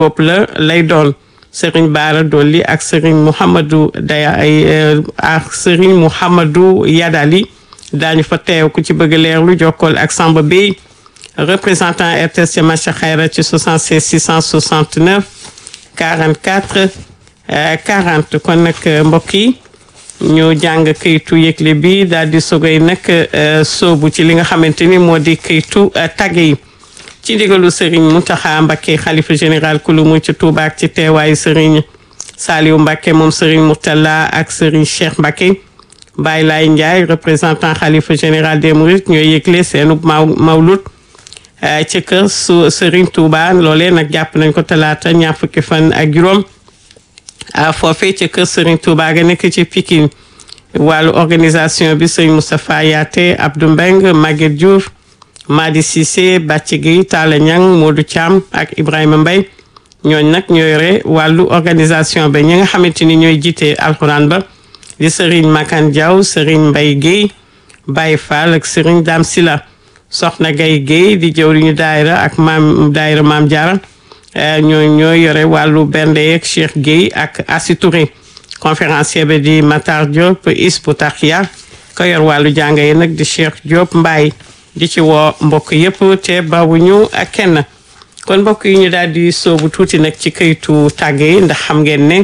bopp la lay doon Serigne Bara Dolli ak Serigne Mouhamadou Daya ay ak Serigne Mouhamadou Yadali daañu fa teew ku ci bëgg leerlu jokkool ak Samba Bey représentant RTS ci Macha Xayra ci 76 669 44 40 kon nag mbokk yi ñu jàng këytu yëgle bi daal di sogay nag soobu ci li nga xamante ni moo di këytu tagge yi ci ndigalu Serigne Mountakha Mbacké xalifa général kulu mu ci Touba ak ci teewaayu Serigne Saliou Mbacké moom Serigne Mourtala ak Serigne Cheikh Mbacké Baye Laye Ndiaye représentant xalifa général des Mourides ñooy yëgle seenu maw mawlut ci kër su Serigne Touba loolee nag jàpp nañ ko talaata ñaar fukki fan ak juróom foofee ci kër Serigne Touba ga nekk ci Pikine wàllu organisation bi Serigne Moustapha Yaate Abdou Mbeng Maguette Diouf Madi Cissé Bàcci Gueye Talla Niang Modou Thiam ak Ibrahima Mbaye ñooñ nag ñoo yore wàllu organisation ba ñi nga xamante ni ñooy jiite alxuraan ba di Serigne Makan Diaw Serigne Mbaye Gueye Baye Fall ak Serigne Dame Sila Soxna Gaye Gueye di jëwriñu daayira ak maam daayira Maam Diarra ñoo ñoo yore wàllu bernde yeeg Cheikh Gueye ak Assi Touré conférencier bi di Matar Diop Isbu Taxiya ko yor wàllu jàng yi nag di Cheikh Diop Mbaye di ci woo mbokk yëpp te bawuñu ak kenn kon mbokk yi ñu daal di soobu tuuti nag ci këytu tàgge yi ndax xam ngeen ne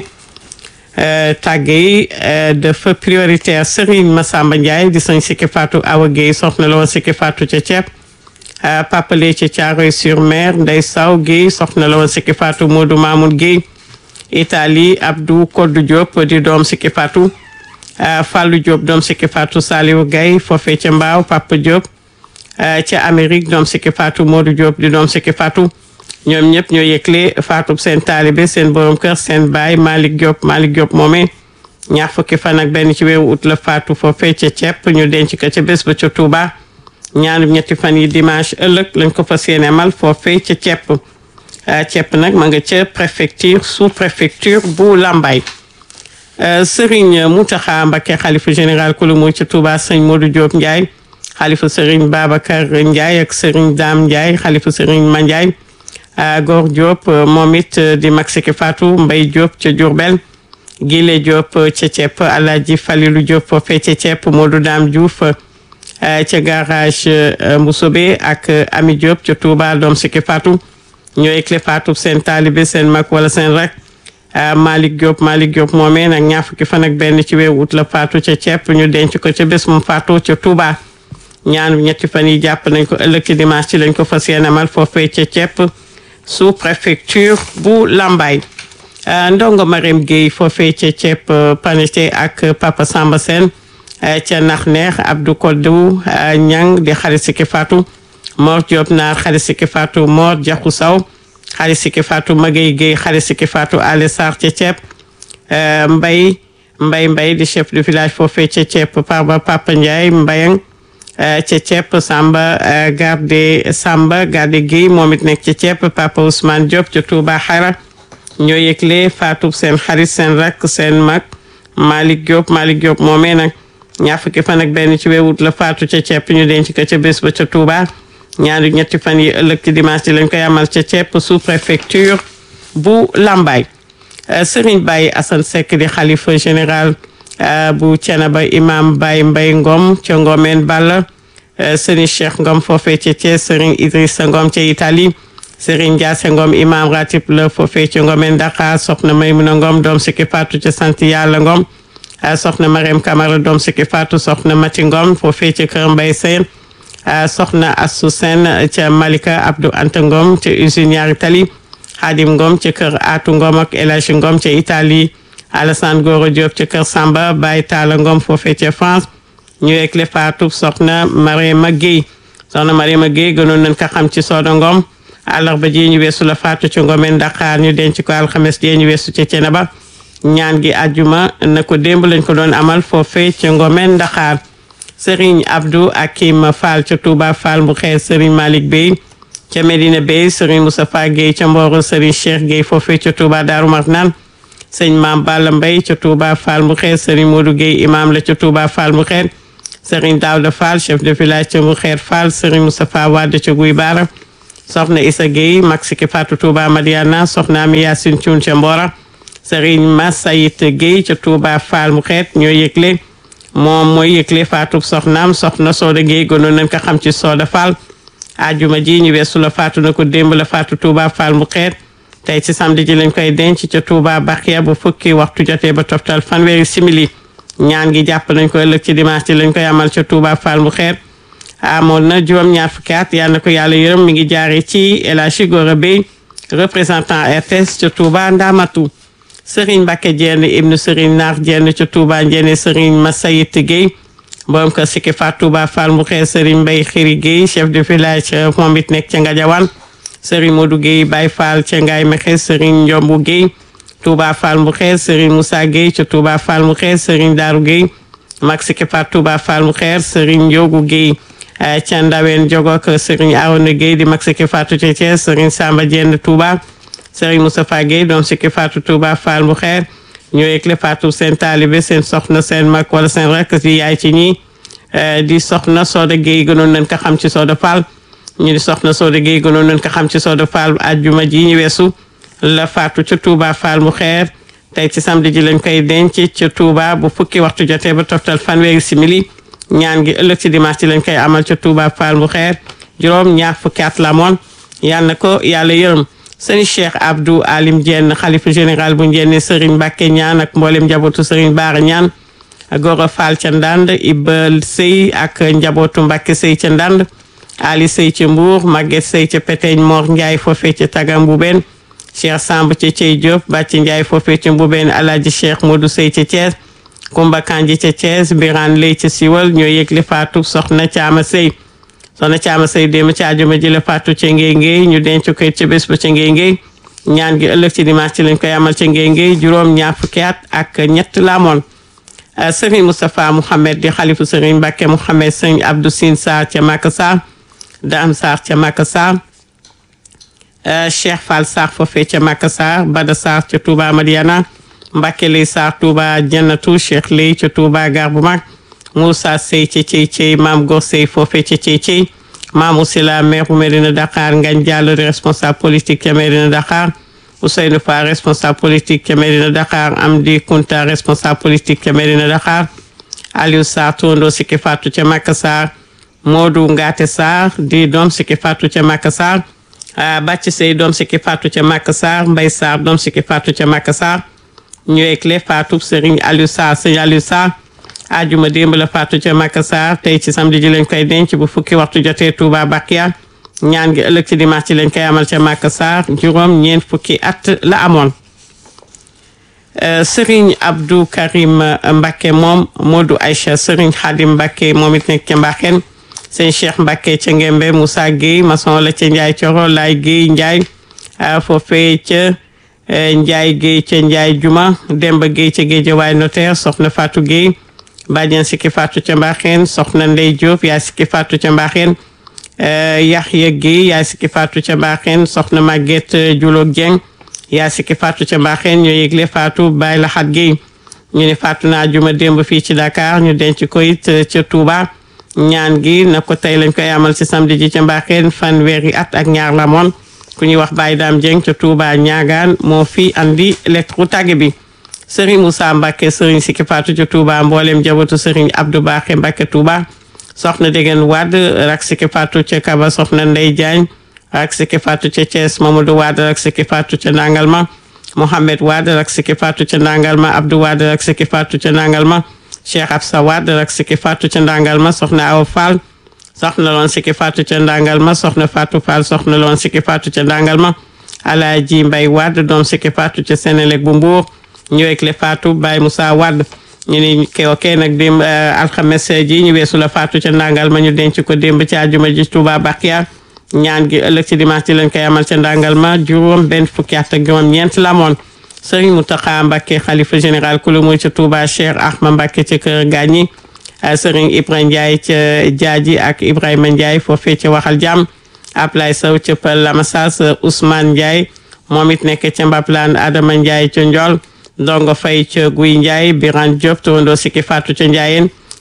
tàgge yi dafa prioritaire Serigne Massamba Ndiaye di sañ Sikki Fatou Awa Gueye soxna la woon Sikki Fatou ca ceeb papale ca Thiaroye sur Mer Ndey Saw Gueye soxna la woon Sikki Fatou Modou Mamoun Gueye Italie Abdou Kodou Diop di doom Sikki Fatou Fallou Diop doom Sikki Fatou Saliou Gaye foofee ca Mbaaw Papa Diop ca Amérique doom Sikki Fatou Modou Diop di doom Sikki Fatou ñoom ñëpp ñoo yëgle Fatou seen taalibe seen borom kër seen baay Malick Diop Malick Diop moomee ñaar fukki fan ak benn ci weeru ut la Fatou foofee ca ceeb ñu denc ko ca bés ba ca Touba ñaanu ñetti fan yi dimanche ëllëg lañ ko fas yéene mal foofee ca ceeb ceeb nag ma nga ca préfecture sous préfecture bu Lambaye Serigne Mountakha Mbacké xalifa général kulu mu ca Touba sëñ Modou Diop Ndiaye xalifa Serigne Babacar Ndiaye ak Serigne Dame Ndiaye xalifa Serigne Ma Ndiaye Gor Diop moom it di mag Sikki Fatou Mbaye Diop ca Diourbel Gile Diop ca ceeb Alaaji Falilou Diop foofee ca ceeb Modou Dame Diouf ca garage Mboussobé ak Ami Diop ca Touba doom Sikki Fatou ñoo écle Fatou seen taalibe seen mag wala seen rek Malick Diop Malick Diop moomee nag ñaar fukki fan ak benn ci weeru ut la Fatou ca ceeb ñu denc ko ca bés mu Fatou ca Touba ñaanu ñetti fan yi jàpp nañ ko ëllëg ci dimanche ci lañ ko fas yéene amal foofee ca ceeb sous préfecture bu Lambaye ndongo Marème Gueye foofee ca ceeb panete ak Papa Samba Sène ca nax neex Abdou Kodou Ñang di xarit Sikki Fatou Mor Diop naar xarit Sikki Fatou Mor Jaxu Saw xarit Sikki Fatou Magay Gueye xarit Sikki Fatou Ale Sarr ca ceeb Mbay Mbay Mbay di chef de village foofee ca ceeb Parba Papa Ndiaye Mbayang ca ceeb Samba garde Samba garde Guèye moom it nekk ca ceeb Papa Ousmane Diop ca Touba Xara ñoo yëgle Fatou seen xarit seen rakk seen mag Malick Diop Malick Diop moomee nag ñaar fukki fan ak benn ci weewut la Fatou ca ceeb ñu denc ko ca bés ba ca Touba ñaari ñetti fan yi ëllëg ci dimanche lañ koy amal ca ceeb sous préfecture bu Lambaye Serigne Baye Assane Seck di xalifa général bu Thiénaba imam Baye Mbaye Ngom ca Ngomeen Balla Serigne Cheikh Ngom foofee ca Thiès Serigne Idrissa Ngom ca Italie Serigne Ndiasse Ngom imam ratib la foofee ca Ngomeen Dakar soxna Maymuna Ngom doom Sikki Fatou ca sant Yàlla Ngom soxna Mariam Camara doom Sikki Fatou soxna Mati Ngom foofee ca Kër Mbay Seen soxna Assou Sène ca Malika Abdou Anta Ngom ca usine ñaari tali Xaadim Ngom ca kër Aatu Ngom ak El Hadji Ngom ca Italie Alassane Goro Diop ca kër Samba Baye Talla Ngom foofee ca France ñu ekle Fatou soxna Mariama Guèye soxna Mariama Guèye gënoon nañ ko xam ci Soda Ngom àllarba ji ñu weesu la Fatou ca Ngomeen Dakar ñu denc ko alxames ji ñu weesu ca Ceneba ñaan gi àjjuma na ko démb lañ ko doon amal foofee ca Ngomeen Dakar Serigne Abdou Akim Fall ca Touba Fall bu xees Serigne Malick Bey ca Medina Bey Serigne Moustapha Guèye ca Mboro Serigne Cheikh Guèye foofee ca Touba Darou Marnane sëñ Maam Balla Mbaye ca Touba Fall bu xees Serigne Modou Guèye imam la ca Touba Fall bu xeet Serigne Daouda Fall chef de village ca bu xeet Fall Serigne Moustapha Wade ca Guy Bara soxna Issa Gueye mag Sikki Fatou Touba Madiana soxna Ami Yacine Thioune ca Mbora Serigne Massayit Gueye ca Touba Fall mu xeet ñoo yëgle moom mooy yëgle Fatou soxnaam soxna Soda Gueye gënoon nañ ko xam ci Soda Fall ajuma ji ñu weesu la faatu na ko démb la faatu Touba Fall mu xeet tey ci samedi ji lañ koy denc ca Touba Bakhia bu fukki waxtu jotee ba toftal fanweeri simili ñaan gi jàpp nañ ko ëllëg ci dimanche ji lañ koy amal ca Touba Fall mu xeet amoon na juróom ñaar fukki at yal na ko yàlla yërëm mi ngi jaare ci El Hadji Gora Bey représentant RTS ca Touba Ndamatu Serigne Mbacke Diène ibnu Serigne Naar Diène ca Touba Ndiéné Serigne Massayit Gueye borom kër Sikki Fatou Touba Fall mu xeet Serigne Mbaye Xiri Gueye chef de village moom it nekk ca Ngadiawane Serigne Modou Gueye Baye Fall ca Ngaye Mexe Serigne Ndiombu Gueye Touba Fall mu xeet Serigne Moussa Gueye ca Touba Fall mu xeet Serigne Darou Gueye mag Sikki Fatou Touba Fall mu xeet Serigne Ndiogu Gueye ca Ndawen Jogo ak Serigne Arouna Gueye di mag Sikki Fatou ca Thiès Serigne Samba Diène Touba Serigne Moustapha Gueye doom Sikki Fatou Touba Fall mu xeet ñoo yëgle Fatou seen taalibe seen soxna seen mag wala seen rek di yaay ci ñi di soxna Soda Gueye gënoon nañ ko xam ci Soda Fall ñu di soxna Soda Gueye gënoon nañ ko xam ci Soda Fall ajjuma ji ñu weesu la Fatou ca Touba Fall mu xeer tey ci samedi ji lañ koy denc ca Touba bu fukki waxtu jotee ba toftal fanweeri simili ñaan gi ëllëg ci dimanche ji lañ koy amal ca Touba Fall mu xeer juróom ñaar fukki at la moon yal na ko yàlla yërëm sëñ Cheikh Abdou Alim Diène xalifa général bu Ndiéné Serigne Mbacke ñaan ak mboolem njabootu Serigne Baara ñaan Gora Fall ca Ndand Ibal Sey ak njabootu Mbacke Sey ca Ndand Ali Sey ca Mbour Maguette Sey ca Peteñ Mor Ndiaye foofee ca Taga Mboubeen Cheikh Samb ca Cey Diop Bàcc Ndiaye foofee ca Mboubeen Alaaji Cheikh Modou Sey ca Thiès Kumba Kanji ca Thiès Birane Lay ca Siwal ñoo yëgle faatu soxna Caama Sey soxna Caama Sey démb ci àjjuma ji la faatu ca Ngéy Ngéy ñu denc ko ca bés ba ca Ngéy Ngéy ñaan gi ëllëg ci dimanche ci lañ koy amal ca Ngéy Ngéy juróom ñaar fukki at ak ñett la amoon Serigne Moustapha Mouhamed di xalifu Serigne Mbacke Mouhamed Serigne Abdou Sine Sarr ca Maka Sarr Dame Sarr ca Maka Sarr Cheikh Fall Sarr foofee ca Maka Sarr Bada Sarr ca Touba Madiana Mbacke Lay Sarr Touba Jannatu Cheikh Lay ca Touba Gar bu mag Moussa Sey ca Cey Cey Maam Gor Sey foofee ca Cey Cey Maam Ousila maire bu Medina Dakar Ngagne Diallo di responsable politique ca Medina Dakar Ousseynou Fall responsable politique ca Medina Dakar Amdi Kunta responsable politique ca Medina Dakar Aliou Sarr tondo Sikki Fatou ca Maka Sarr Modou Ngate Sarr di doom Sikki Fatou ca Maka Sarr Bàcc Sey doom Sikki Fatou ca Maka Sarr Mbay Sarr doom Sikki Fatou ca Maka Sarr ñu ekle Fatou Serigne Aliou Sarr Serigne Aliou Sarr ajuma démb la Fatou ca Maka Sarr tey ci samedi ji lañ koy denc bu fukki waxtu jotee Touba Bakia ñaan gi ëllëg ci dimanche ci lañ koy amal ca Maka Sarr juróom ñeent fukki at la amoon Serigne Abdou Karim Mbacke moom Modou Aïcha Serigne Khadim Mbacke moom it nekk ca Mbaxen sëñ Cheikh Mbacke ca Ngembe Moussa Gueye maçon la ca Ndiaye Coro Laay Gueye Ndiaye foofee ca Ndiaye Gueye ca Ndiaye Juma Demba Gueye ca Guédiawaye notaire soxna Fatou Gueye bàjjen Sikki Fatou ca Mbaxen soxna Ndey Diop yaay Sikki Fatou ca Mbaxen Yaxya Gueye yaay Sikki Fatou ca Mbaxen soxna Maguette Julo Dieng yaay Sikki Fatou ca Mbaxen ñoo yëgle Fatou Baye Laxat Gueye ñu ne Fatou naa juma démb fii ci Dakar ñu denc ko it ca Touba ñaan gi na ko tey lañ koy amal ci samedi ji ca Mbaxen fanweeri at ak ñaar la moon ku ñuy wax Baye Dame Dieng ca Touba ñaagaan moo fi andi lettre tàgge bi Serigne Moussa Mbacke Serigne Sikki Fatou ca Touba mboolem jabatu Serigne Abdou Bakhe Mbacke Touba soxna Degen Wade rak Sikki Fatou ca Kaba soxna Ndey Diagne rak Sikki Fatou ca Thiès Mamadou Wade rak Sikki Fatou ca Nangalma Mohamed Wade rak Sikki Fatou ca Nangalma Abdou Wade rak Sikki Fatou ca Nangalma Cheikh Absa Wade rak Sikki Fatou ca Nangalma soxna Awa Fall soxna loon Sikki Fatou ca Nangalma soxna Fatou Fall soxna loon Sikki Fatou ca Nangalma Alaaji Mbay Wade doom Sikki Fatou ca Sénélec bu Mbour ñëwee le Fatou Baye Moussa Wade ñu ni ke ok nag démb alxames ji ñu weesu la Fatou ca ndàngal ma ñu denc ko démb ci àjjuma ji Touba Bakia ñaan gi ëllëg ci dimanche ji lañ koy amal ca ndàngal ma juróom benn fukki at ak juróom ñeent la moon Serigne Mountakha Mbacké xalifa général kulu muy ca Touba Cheikh Ahma Mbacké ca kër gaañi Serigne Ibrahima Ndiaye ca jaaji ak Ibrahima Ndiaye foofee ca waxal jàmm Ablaye Sow ca Pël Lamassas Ousmane Ndiaye moom it nekk ca Mbaplaan Adama Ndiaye ca Ndiol ndongo fay ca guy Ndiaye Birane Diop tawandoo Sikki Fatou ca Ndiayeen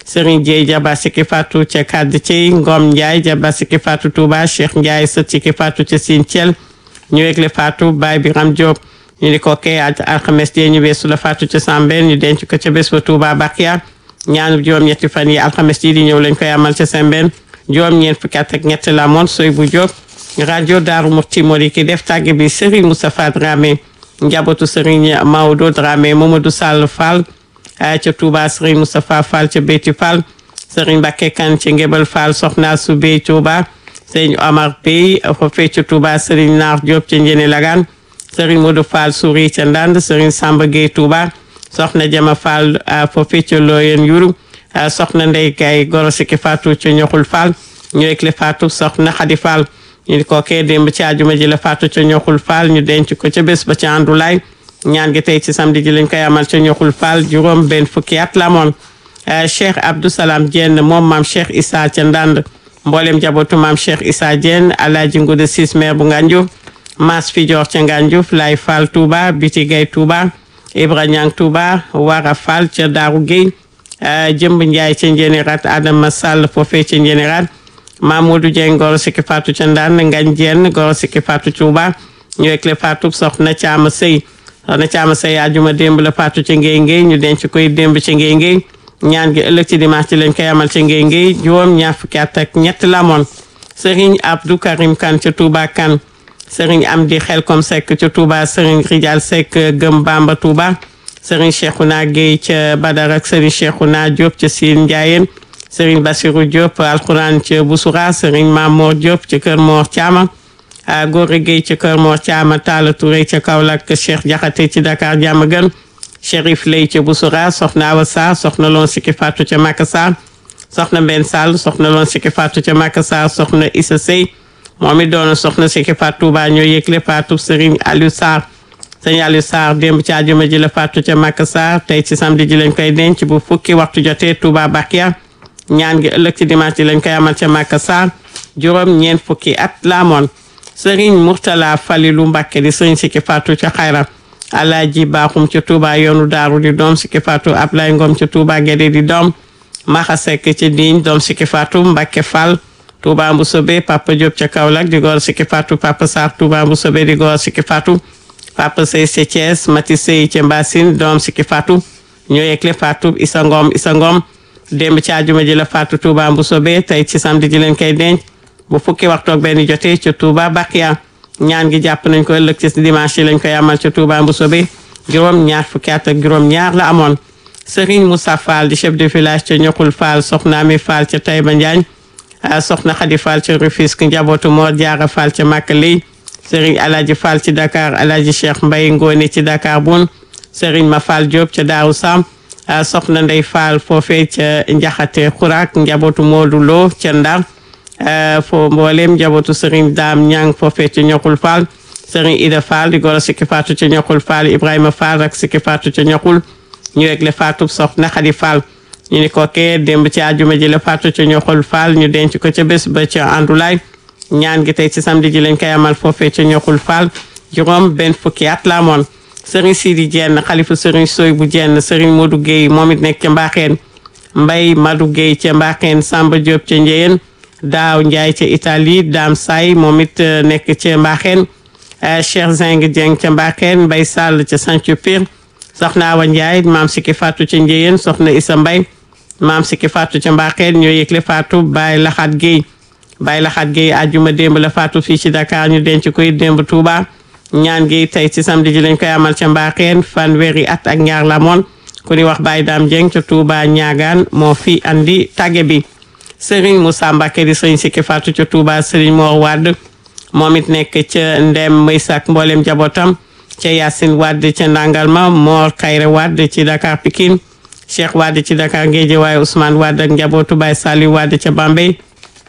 Serigne Dieye jaba Siki Fatou ca Kadd Thiey Ngom Ndiaye jaba Siki Fatou Touba Cheikh Ndiaye sët Siki Fatou ca Sine Thiel ñu wegle Fatou Baye Biram Diop ñu di ko kee ak alxames jee ñu weesu la Fatou ca Sambène ñu denc ko ca bés ba Touba Bakia ñaanu juróom-ñetti fan yi alxames yi di ñëw lañ koy amal ca Sambène juróom-ñeent fukki at ak ñett la moon soy bu Diop rajo Daaru Muxti moo di ki def tàgge bi Serigne Moustapha Dramé njabootu Serigne Maodo Dramé Mamadou Sall Fall ca Touba Serigne Moustapha Fall ca Beyti Fall Serigne Mbacké Kane ca Ngébal Fall soxna su Bey Touba Serigne Omar Bey foofee ca Touba Serigne Naar Diop ca Njene Lagan Serigne Modou Fall Souri ca Ndande Serigne Samba Gueye Touba soxna Jama Fall foofee ca Loyen Yuru soxna Ndey Gaye Goro Siki Fatou ca Ñoxul Fall ñu ekle Fatou soxna Xadi Fall ñu di ko kee démb ci àjjuma ji la Fatou ca Ñoxul Fall ñu denc ko ca bés ba ca Andulaay ñaan gi tey ci samedi ji lañ koy amal ca Ñoxul Fall juróom benn fukki at la moon Cheikh Abdou Salam Dieng moom maam Cheikh Issa ca Ndande mboolem jabootu maam Cheikh Issa Dieng Alaaji Ngude Sis maire bu Ngànjuuf Mas Fidior ca Ngànjuuf Lay Fall Touba Biti Gay Touba Ibra Ñang Touba Wara Fall ca Daaru Gueye Jëmb Njaay ca Njénérat Adama Sall foofee ca Njénérat Mamadou Dieng Goro Siki Fatou ca Ndande Ngañ Dieng Goro Siki Fatou Touba ñu ekle Fatou soxna Caama Sëy soxna Caama Sëy ajuma démb la Fatou ca Ngéy Ngéy ñu denc koy démb ca Ngéy Ngéy ñaan gi ëllëg ci dimanche ci lañ koy amal ca Ngéy Ngéy juróom ñaar fukki at ak ñett la moon Serigne Abdou Karim Kane ca Touba Kane Serigne Amdi Xelkom Seck ca Touba Serigne Rijal Seck Gëm Bamba Touba Serigne Cheikhouna Gueye ca Badar ak Serigne Cheikhouna Diop ca Sine Ndiayeen Serigne Bassirou Diop alxuraan ca Boussoura Serigne Mamour Diop ca Kër Mor Thiama Góore Gueye ca Kër Mor Thiama Talla Touré ca Kaolack Cheikh Diakhaté ci Dakar Diamaguène Chérif Lay ca Boussoura Soxna Awa Sarr Soxna Loon Siki Fatou ca Makassar Soxna Mbenn Sall Soxna Loon Siki Fatou ca Makassar Soxna Issa Sey moom it doon soxna Siki Fatou Touba ñoo yëgle Fatou Serigne Aliou Sarr Serigne Aliou Sarr démb ci àjjuma ji la Fatou ca Makassar tey ci samedi ji lañ koy denc bu fukki waxtu jotee Touba Bakia ñaan gi ëllëg ci dimanche ji lañ koy amal ca Makassar juróom ñeent fukki at la amoon Serigne Mourtala Falilou Mbacké di Serigne Siki Fatou ca Xayra Alaaji Baaxum ca Touba yoonu Daaru di doom Siki Fatou Ablaye Ngom ca Touba Guédé di doom Maxa Seck ca Digne doom Siki Fatou Mbacké Fall Touba Mboussobé Papa Diop ca Kaolack di góor Siki Fatou Papa Sarr Touba Mboussobé di góor Siki Fatou Papa Sey ca Thiès Mati Sey ca Mbassine doom Siki Fatou ñoo yëgle Fatou Issa Ngom Issa Ngom démb ci àjjuma ji la Fatou Touba Mboussobé tey ci samedi ji leen koy denc bu fukki waxtu ak benn jotee ca Touba Bakia ñaan gi jàpp nañ ko ëllëg ci dimanche yi lañ koy amal ca Touba Mboussobé juróom ñaar fukki at ak juróom ñaar la amoon Serigne Moussa Fall di chef de village ca Ñoxul Fall Soxna Ami Fall ca Taïba Njaañ soxna Khady Fall ca Rufisque njabootu Mor Diarra Fall ca Màkka Lay Serigne Alaji Fall ci Dakar Alaji Cheikh Mbaye Ngone ci Dakar Bun Serigne Ma Fall Diop ca Daaru Sam soxna Ndey Fall foofee ca Njaxate Xurak njabootu Modou Lo ca Ndar fo mboolem njabootu Serigne Dame Ñang foofee ca Ñoxul Fall Serigne Ida Fall di goro Siki Fatou ca Ñoxul Fall Ibrahima Fall ak Siki Fatou ca Ñoxul ñu egle Fatou soxna Khady Fall ñu ni ko kee démb ci àjjuma ji la Fatou ca Ñoxul Fall ñu denc ko ca bés ba ca Andulaay ñaan gi tey ci samedi ji lañ koy amal foofee ca Ñoxul Fall juróom benn fukki at la amoon Serigne Sidi Dieng xalifa Serigne Soy bu Dieng Serigne Modou Guèye moom it nekk ca Mbaxeen Mbay Madou Guèye ca Mbaxeen Samba Diop ca Njeyeen Daaw Ndiaye ca Italie Dame Say moom it nekk ca Mbaxeen Cheikh Zeng Dieng ca Mbaxeen Mbay Sall ca Sancu Pire soxna Awa Ndiaye maam Siki Fatou ca Njeyeen soxna Issa Mbay maam Siki Fatou ca Mbaxeen ñoo yëgle Fatou Baye Laxat Guèye Baye Laxat Guèye àjjuma démb la Fatou fii ci Dakar ñu denc koy démb Touba ñaan gi tey ci samedi ji lañ koy amal ca Mbaxeen fanweeri at ak ñaar la moon ku ni wax Baye Dame Dieng ca Touba ñaagaan moo fi andi tàgge bi Serigne Moussa Mbacké di Serigne Siki Fatou ca Touba Serigne Mor Wade moom it nekk ca Ndem Maysak mboolem jabootam ca Yacine Wade ca Ndangalma Mor Kayre Wade ci Dakar Pikine Cheikh Wade ci Dakar Guédiawaye Ousmane Wade ak njabootu Baye Saliou Wade ca Bambey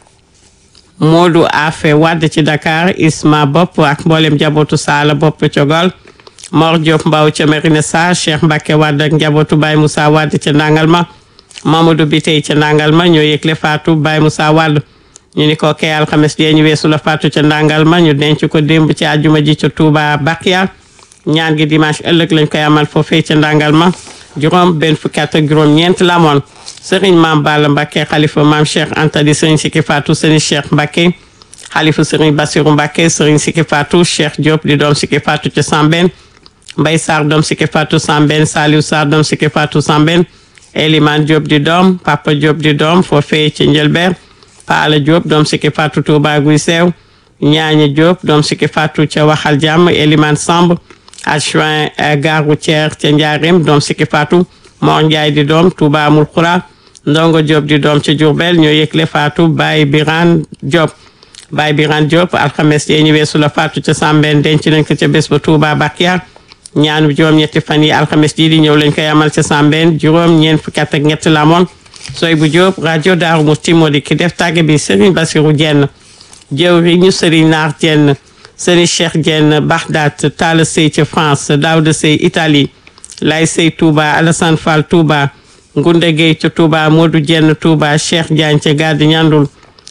Modou Afe Wade ci Dakar Isma Bopp ak mboolem njabootu Sala Bopp ca Gol Mor Diop Mbaw ca Merina Sarr Cheikh Mbacke Wade ak njabootu Baye Moussa Wade ca Ndangalma Mamadou Bitey ca Ndangalma ñoo yëgle Fatou Baye Moussa Wade ñu ni ko kay alxames jee ñu weesu la Fatou ca Ndangalma ñu denc ko démb ci àjjuma ji ca Touba Bakia ñaan gi dimanche ëllëg lañ koy amal foofee ca Ndangalma juróom benn fukki at ak juróom-ñeent la amoon sëriñ maam Balla Mbacke xalifa maam Cheikh Anta di sëriñ Siki Fatou sëriñ Cheikh Mbacke xalifa sëriñ Bassirou Mbacke sëriñ Siki Fatou Cheikh Diop di doom Siki Fatou ca Sambène Mbay Sarr doom Siki Fatou Sambène Saliou Sarr doom Siki Fatou Sambène Eliman Diop di doom Papa Diop di doom foofee ci Njëlbeer Paala Diop doom Siki Fatou Touba Guy Seew Ñaaña Diop doom Siki Fatou ca Waxal Jàmm Eliman Samb adjoint gare routière ca Njaareem doom Siki Fatou Mor Ndiaye di doom Touba Amul Xura Ndongo Diop di doom ca Diourbel ñoo yëgle Fatou Baye Birane Diop Baye Birane Diop alxames yee ñu weesu la Fatou ca Sambène denc nañ ko ca bés ba Touba Bakia ñaanu juróom-ñetti fan yi alxames jii di ñëw lañ koy amal ca Sambène juróom ñeent fukki at ak ñett la amoon sooy bu Diop rajo Daaru Musti moo di ki def tàgge bi Serigne Bassirou Dieng jëwriñu Serigne Naar Dieng Serigne Cheikh Dieng Bagdad Talla Sey ca France Daouda Sey Italie Lay Sey Touba Alassane Fall Touba Ngunda Gueye ca Touba Modou Dieng Touba Cheikh Diagne ca Gadi Ñandul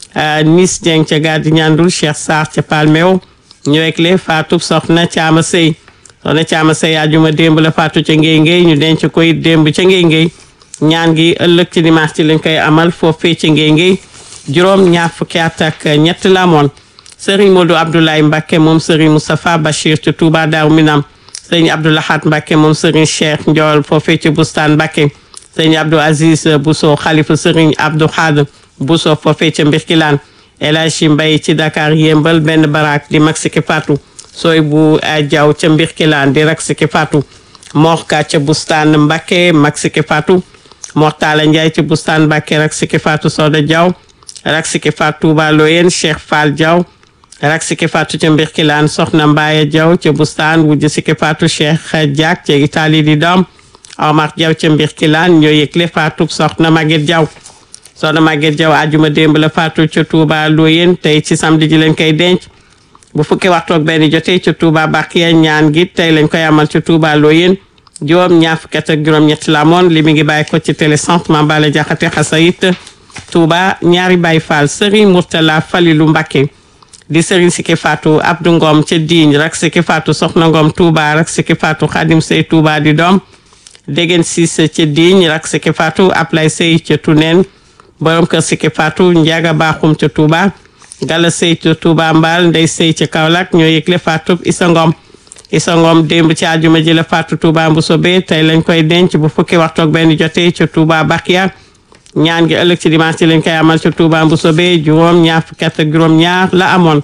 Nis Dieng ca Gadi Ñandul Cheikh Sarr ca Palmeo ñëwekle Fatou Soxna Caama Sey soxna Caama Sey ajuma démb la Fatou ca Ngéy Ngéy ñu denc koy démb ca Ngéy Ngéy ñaan gi ëllëg ci dimanche ci lañ koy amal foofee ci Ngéy Ngéy juróom ñaar fukki at ak ñett la amoon Serigne Modou Abdoulaye Mbacke moom Serigne Moustapha Bachir ci Touba Daaru Minam Serigne Abdoulahat Mbacke moom Serigne Cheikh Ndiol foofee ci Bustaan Mbacke Serigne Abdou Aziz Bousso xalifa Serigne Abdou Khad Bousso foofee ca Mbirkilaan El Hadji Mbaye ci Dakar yëmbal benn barak di mag Siki Fatou sooy bu jaw ca Mbirkilaan di rak Siki Fatou Morka ca Bustaan Mbacke mag Siki Fatou Mortala Ndiaye ci Bustaan Mbacke rak Siki Fatou Soda Diaw rak Siki Fatou Touba Loyen Cheikh Fall Diaw rak Siki Fatou ca Mbirkilaan Soxna Mbaye Diaw ca Bustaan wujj Siki Fatou Cheikh Diak ca Italie di doom Omar Diaw ca Mbirkilaan ñoo yëgle Fatou Soxna Maguette Diaw soxna Maguette Diaw ajuma démb la Fatou ca Touba Loyen tey ci samedi ji lañ koy denc bu fukki waxtu ak benn jotee ca Touba Bakiya ñaan gi tey lañ koy amal ca Touba Loyen juróom ñaar fukki at ak juróom-ñett la amoon li mi ngi bàyyi ko ci télécentre Mame Balla Diakhaté Xasayit Touba ñaari Baye Fall Serigne Mourtala Falilou Mbacké di Serigne Siki Fatou Abdou Ngom ca Digne rak Siki Fatou Soxna Ngom Touba rak Siki Fatou Khadim Sey Touba di doom Degen Cissé ca Digne rak Siki Fatou Ablay Sey ca Tuneen borom kër Siki Fatou Ndiaga Bakhoum ca Touba Gala Sey ca Touba Mbal Ndey Sey ca Kaolack ñoo yëgle Fatou Issa Ngom Issa Ngom démb ci àjjuma ji la Fatou Touba Mboussobé tey lañ koy denc bu fukki waxtu ak benn jotee ca Touba Bakia ñaan gi ëllëg ci dimanche ci lañ koy amal ca Touba Mboussobé juróom ñaar fukki at ak juróom ñaar la amoon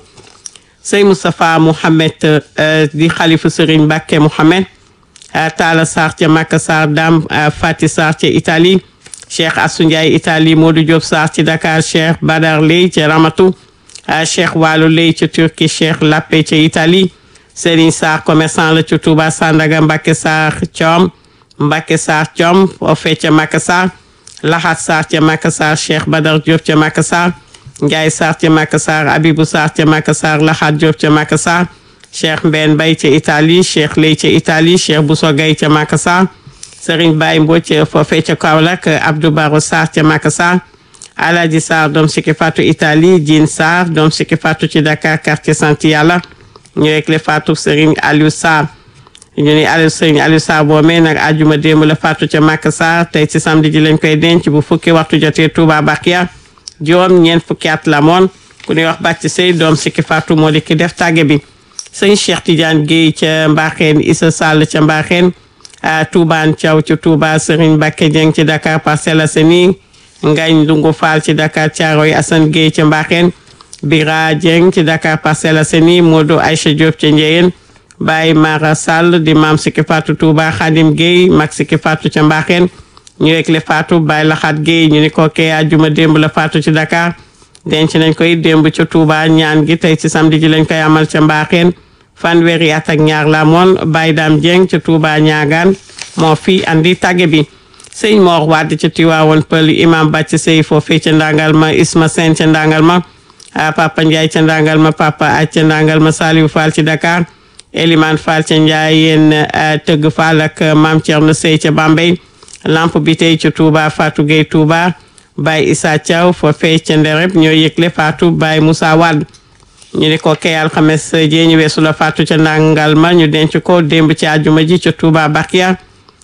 Sey Moustapha Mouhamed di xalifu Serigne Mbacké Mouhamed Talla Sarr ca Makka Sarr Dame Fati Sarr ca Italie Cheikh Assou Ndiaye Italie Modou Diop Sarr ci Dakar Cheikh Badar Ley ca Ramatu Cheikh Walu Ley ca Turquie Cheikh Lappé ca Italie Serigne Sarr commerçant la ca Touba Sandaga Mbacké Sarr Thiom Mbacké Sarr Thiom foofee ca Makka Sarr Laxat Sarr ca Makka Sarr Cheikh Badar Diop ca Makka Sarr Ndiaye Sarr ca Makka Sarr Abibou Sarr ca Makka Sarr Laxat Diop ca Makka Sarr Cheikh Mbène Bay ca Italie Cheikh Ley ca Italie Cheikh Bousso Gaye ca Makka Sarr Serigne Baye Mbodj foofee ca Kaolack Abdou Baro Sarr ca Makka Sarr Alaji Sarr doom Siki Fatou Italie Jean Sarr doom Siki Fatou ci Dakar quartier Sant Yàlla ñu rek le Fatou Serigne Aliou Sarr ñu ni Aliou Serigne Aliou Sarr boomee nag ajuma démb la Fatou ca Makka Sarr tey ci samedi ji lañ koy denc bu fukki waxtu jotee Touba Bakia juróom ñeent fukki at la moon ku ñuy wax bàcc sëy doom Siki Fatou moo di ki def tàgge bi sëñ Cheikh Tidiane Guèye ca Mbaxeen Issa Sall ca Mbaxeen Toubaan Thiaw ci Touba Serigne Mbacké Dieng ci Dakar Parcelles Assainies Ngagne Ndungu Fall ci Dakar Thiaroye Assane Guèye ca Mbaxeen Bira Dieng ci Dakar Parcelles Assainies Modou Aïcha Diop ca Ndiéyeen Baye Mara Sall di maam Siki Fatou Touba Khadim Guèye mag Siki Fatou ca Mbaxeen ñu rek le Fatou Baye Laxat Guèye ñu ni ko kee àjjuma démb la Fatou ci Dakar denc nañ koy démb ca Touba ñaan gi tey ci samedi ji lañ koy amal ca Mbaxeen fanweeri at ak ñaar la moon Baye Dame Dieng ca Touba ñaagaan moo fi andi tàgge bi sëñ Mor Wade ca Tiwaawoon Pël imam Bàcc Sey foofee ca Ndangal ma Isma Sène ca Ndangal ma Papa Ndiaye ca Ndangal ma Papa Aj ca Ndangal ma Saliou Fall ci Dakar Elimane Fall ca Ndiayeen Tëgg Fall ak Maam Thierno Sey ca Bambey lamp bi tey ca Touba Fatou Gueye Touba Baye Issa Thiaw foofee ca Ndereb ñoo yëgle Fatou Baye Moussa Wade ñu ni ko kay alxames jee ñu weesu la Fatou ca Ndangal ma ñu denc ko démb ci àjjuma ji ca Touba Bakia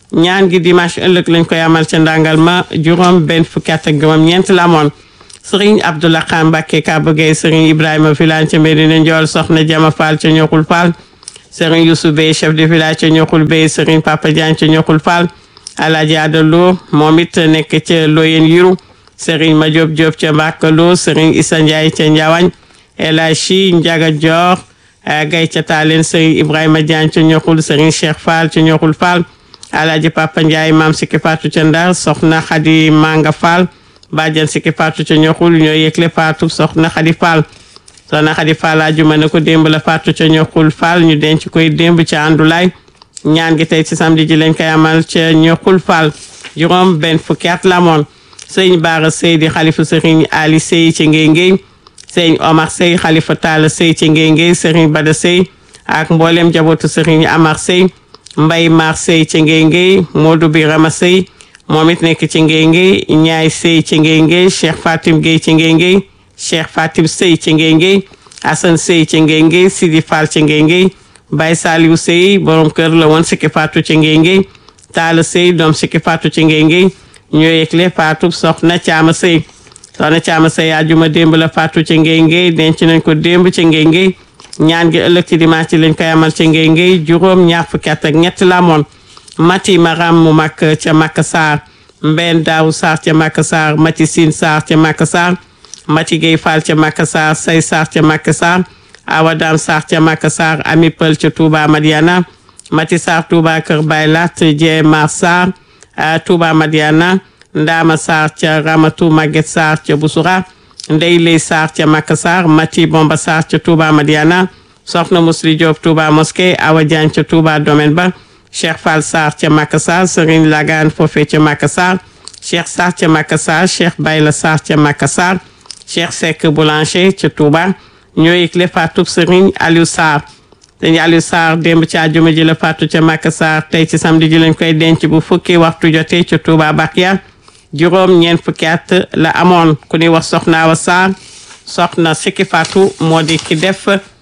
ñaan gi dimanche ëllëg lañ koy amal ca ndàngal ma juróom benn fukki at ak juróom ñeent la amoon sëriñ Abdoulaye Khan Mbacké Kaba Gueye sëriñ Ibrahima Vilane ca Medina Ndiol soxna Jama Fall ca Ñoxul Fall sëriñ Youssou Bey chef de village ca Ñoxul Bey sëriñ Papa Diagne ca Ñoxul Fall Alaaji Adalo moom it nekk ca Loyen Yiru sëriñ Madiop Diop ca Mbakalo sëriñ Issa Ndiaye ca Ndiawañ El Hadji Ndiaga Dior Gay ca Talen sëriñ Ibrahima Diagne ca Ñoxul sëriñ Cheikh Fall ca Ñoxul Fall Alaaji Papa Ndiaye maam Sikki Fatou ca Ndar soxna Khady Manga Fall bàjjan Sikki Fatou ca Ñoxul ñoo yëgle Fatou soxna Khady Fall soxna Khady Fall ajuma ne ko démb la Fatou ca Ñoxul Fall ñu denc koy démb ca Andulaay ñaan gi tey ci samedi ji lañ koy amal ca Ñoxul Fall juróom benn fukki at la moon sëñ Baara Sey di xalifa sëriñ Ali Sey ci Ngéy Ngéy sëñ Omar Sey xalifa Talla Sey ci Ngéy Ngéy sëriñ Bada Sey ak mboolem jabootu sëriñ Amar Sey Mbay Mar Sey ci Ngéy Ngéy Modou Birama Sey moom it nekk ci Ngéy Ngéy Ñaay Sey ci Ngéy Ngéy Cheikh Fatim Gueye ci Ngéy Ngéy Cheikh Fatim Sey ci Ngéy Ngéy Assane Sey ci Ngéy Ngéy Sidi Fall ci Ngéy Ngéy Baye Saliou Sey borom kër la woon Sikki Fatou ci Ngéy Ngéy Talla Sey doom Sikki Fatou ci Ngéy Ngéy ñoo yëgle Fatou soxna Caama Sey soxna Caama Sey àjjuma démb la Fatou ci Ngéy Ngéy denc nañ ko démb ci Ngéy Ngéy ñaan gi ëllëg ci dimanche lañ koy amal ci Ngéy Ngéy juróom ñaar fukki at ak ñett la amoon Mati Maram mu mag ca Makka Sarr Mbeen Daawu Sarr ca Makka Sarr Mati Sine Sarr ca Makka Sarr Mati Gueye Fall ca Makka Sarr Say Sarr ca Makka Sarr Awa Dam Sarr ca Makka Sarr Ami Pël ca Touba Madiana Mati Sarr Touba Kër Baylat Jee Mar Sarr Touba Madiana Ndama Sarr ca Ramatu Maguette Sarr ca Busura Ndey Lay Sarr ca Makka Sarr Mati Bomba Sarr ca Touba Madiana Soxna Musli Diop Touba Mosquée Awa Diagne ca Touba Domaine ba Cheikh Fall Sarr ca Makka Sarr Serigne Lagan foofee ca Makka Sarr Cheikh Sarr ca Makka Sarr Cheikh Bayla Sarr ca Makka Sarr Cheikh Seck Boulanger ca Touba ñoo yëgle faatu Serigne Aliou Sarr dañu Aliou Sarr démb ci àjjuma ji la faatu ca Makka Sarr tey ci samedi ji lañ koy denc bu fukki waxtu jotee ca Touba Bakia juróom ñeent fukki at la amoon ku ñuy wax Soxna Awa Sarr soxna Sikki Fatou moo di ki def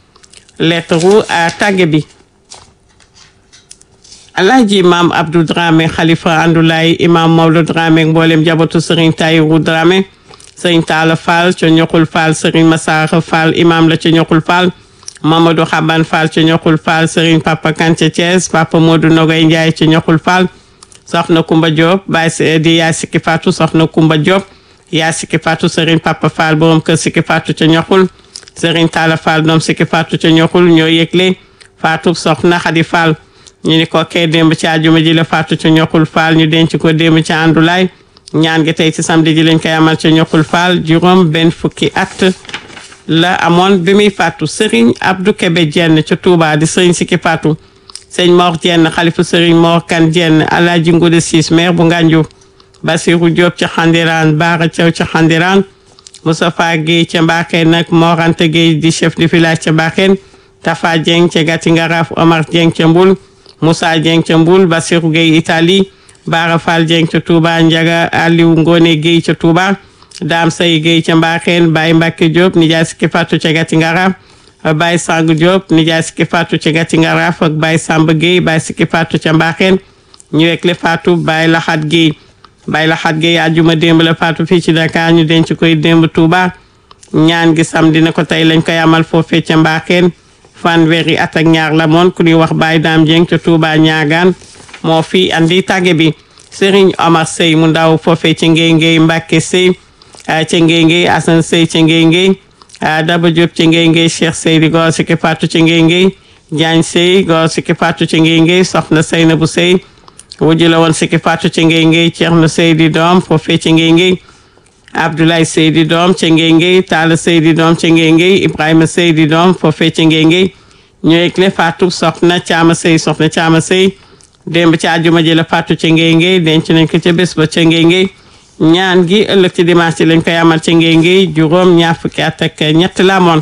lettre tàgge bi alaaji imam abdou dramé xalifa andulaay imam mawlo dramé mboolem jabatu sëriñ tayiru dramé sëriñ taala fall ca ñoxul fall sëriñ masaaxa fall imam la ca ñoxul fall mamadou xaban fall ca ñoxul fall sëriñ papa kan ca thiès papa modou nogay njaay ca ñoxul fall soxna kumba diop baay di yaay sikki fatou soxna kumba diop yaay sikki fatou sëriñ papa fall borom kër sikki fatou ca ñoxul sëriñ taala fall doom sikki fatou ca ñoxul ñoo yëgle fatou soxna xadi fall ñu ni ko kee démb ci àjjuma ji la faatu ca ñoxul faal ñu denc ko démb ci àndulaay ñaan gi tey ci samedi ji lañ koy amal ca ñoxul faal juróom benn fukki at la amoon bi muy faatu sëriñ Abdou Kebe Jenn ca Touba di sëriñ Sikki Faatu sëñ Mor Jenn xalifu sëriñ Mor Kan Jenn Alaaji Ngude Siis maire bu Ngànju Basiru Diop ca Xandiraan Baara Thiaw ca Xandiraan Moustapha Guèye ca Mbaakeen nag Mor Anta Guèye di chef de village ca Mbaakeen Tafa Dieng ca Gati Ngaraaf Omar Dieng ca Mbul Moussa Dieng ca Mbul Bassirou Gueye Italie Bara Fall Dieng ca Touba Ndiaga Aliou Ngone Gueye ca Touba Dame Say Gueye ca Mbaxeen Baye Mbacke Diop nijaay Sikki Fatou ca Gati Ngaraaf Baye Sang Diop nijaay Sikki Fatou ca Gati Ngaraaf ak Baye Samba Gueye Baye Sikki Fatou ca Mbaxeen ñu wekle Fatou Baye Laxat Gueye Baye Laxat Gueye àjjuma démb la Fatou fii ci Dakar ñu denc koy démb Touba ñaan gi samedi na ko tey lañ koy amal foofee ca Mbaxeen fanweeri at ak ñaar la moon ku ñuy wax Baye Dame Dieng ca Touba ñaagaan moo fi andi tàgge bi Serigne Omar Sey mu ndaw foofee ca Ngéy Ngéy Mbacke Sey ca Ngéy Ngéy Assane Sey ca Ngéy Ngéy Daba Diop ca Ngéy Ngéy Cheikh Sey di góor Sikki Fatou ca Ngéy Ngéy Diagne Sey góor Sikki Fatou ca Ngéy Ngéy soxna Seynabou Sey wujju la woon Sikki Fatou ca Ngéy Ngéy Thierno Sey di doom foofee ca Ngéy Ngéy Abdoulaye Seydi doom ca Ngéy Ngéy Talla Seydi doom ca Ngéy Ngéy Ibrahima Seydi doom foofee ca Ngéy Ngéy ñoo yëgle Fatou soxna Caama Sey soxna Caama Sey démb ci àjjuma ji la Fatou ca Ngéy Ngéy denc nañ ko ca bés ba ca Ngéy Ngéy ñaan gi ëllëg ci dimanche lañ koy amal ca Ngéy Ngéy juróom ñaar fukki at ak ñett la amoon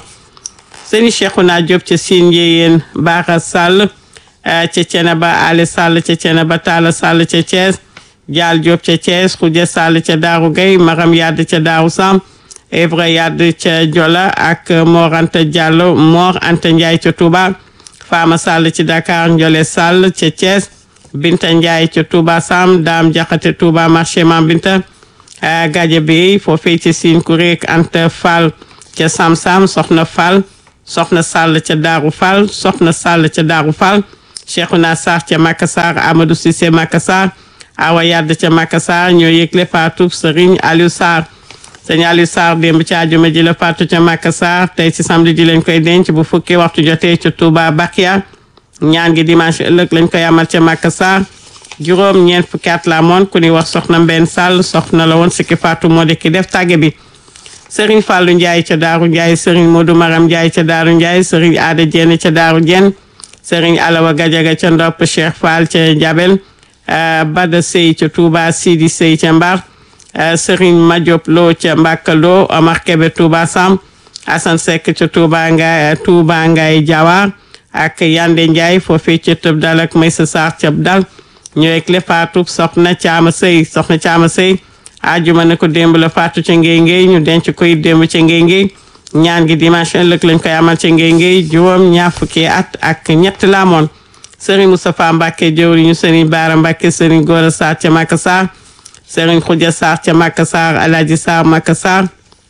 sëñ Cheikhouna Diop ca Sine Yéyeen Bara Sall ca Ceneba Ali Sall ca Ceneba Talla Sall ca Thiès Jaal Diop ca Thiès Khoudia Sall ca Daaru Gay Maram Yadd ca Daaru Sam Evra Yadd ca Jola ak Mor Anta Diallo Mor Anta Ndiaye ca Touba Fama Sall ci Dakar Ndiolé Sall ca Thiès Binta Ndiaye ca Touba Sam Dame Jaxate Touba marché Mam Binta Gaja Bey foofee ca Sine Kuréek Anta Fall ca Sam Sam Soxna Fall Soxna Sall ca Daaru Fall Soxna Sall ca Daaru Fall Cheikhouna Sarr ca Makassar Amadou Cissé Makassar Awa Yadd ca Makassar ñoo yëgle faatu Serigne Aliou Sarr sëñ Aliou Sarr démb ci àjjuma ji la faatu ca Makassar tey ci samedi ji lañ koy denc bu fukki waxtu jotee ca Touba Bakia ñaan gi dimanche ëllëg lañ koy amal ca Makassar juróom ñeent fukki at la amoon ku ñuy wax soxna Mbenn Sall soxna la woon sikki faatu moo di ki def tàgge bi Serigne Fallou Ndiaye ca Daaru Ndiaye Serigne Modou Maram Ndiaye ca Daaru Ndiaye Serigne Aada Dieng ca Daaru Dieng Serigne Alawa Gajaga ca Ndopp Cheikh Fall ca Jabel Bada Sey ca Touba Sidi Sey ca Mbar Serigne Madiop Lo ca Mbaka Lo Omar Kebe Touba Sam Assane Seck ca Touba Ngaye Touba Ngaye Diawar ak Yande Ndiaye foofee ca Tëb Dal ak Maysa Sarr ca Dal ñëwee ak le faatu soxna Caama Sey soxna Caama Sey ajuma ne ko démb la faatu ca ngéy ngéy ñu denc koy démb ca ngéy ngéy ñaan gi dimanche ëllëg lañ koy amal ca ngéy ngéy juróom ñaar fukki at ak ñett la amoon Serigne Moustapha Mbacke jëwriñu Serigne Baara Mbacke Serigne Gora Sarr ca Makassar Serigne Khoudia Sarr ca Makassar Alaaji Sarr Makassar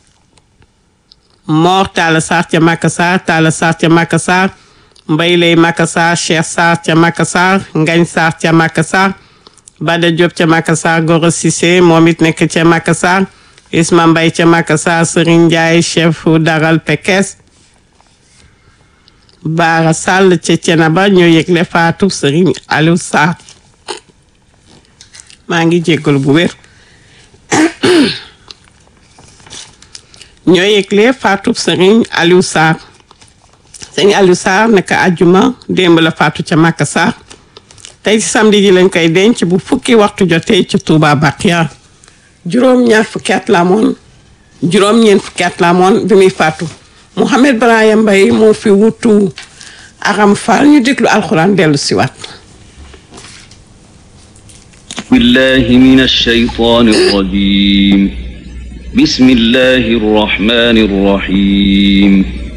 Mor Talla Sarr ca Makassar Talla Sarr ca Makassar Mbay Lay Makassar Cheikh Sarr ca Makassar Ngañ Sarr ca Makassar Bada Diop ca Makassar Goro Cissé moom it nekk ca Makassar Isma Mbay ca Makassar Serigne Ndiaye chef daral Pekes Baara Sall ca Cenaba ñoo yëgle faatu Serigne Aliou Sarr maa ngi jéggalu bu wér ñoo yëgle faatu Serigne Aliou Sarr Serigne Aliou Sarr naka àjjuma démb la faatu ca Makassar tey ci samedi ji lañ koy denc bu fukki waxtu jotee ci Touba Bakia juróom ñaar fukki at la amoon juróom ñeent fukki at la amoon bi muy faatu Mouhamed Brahima Mbaye moo fi wutu Aram Fall ñu déglu alxuraan dellu si waat بالله من الشيطان الرجيم بسم الله الرحمن الرحيم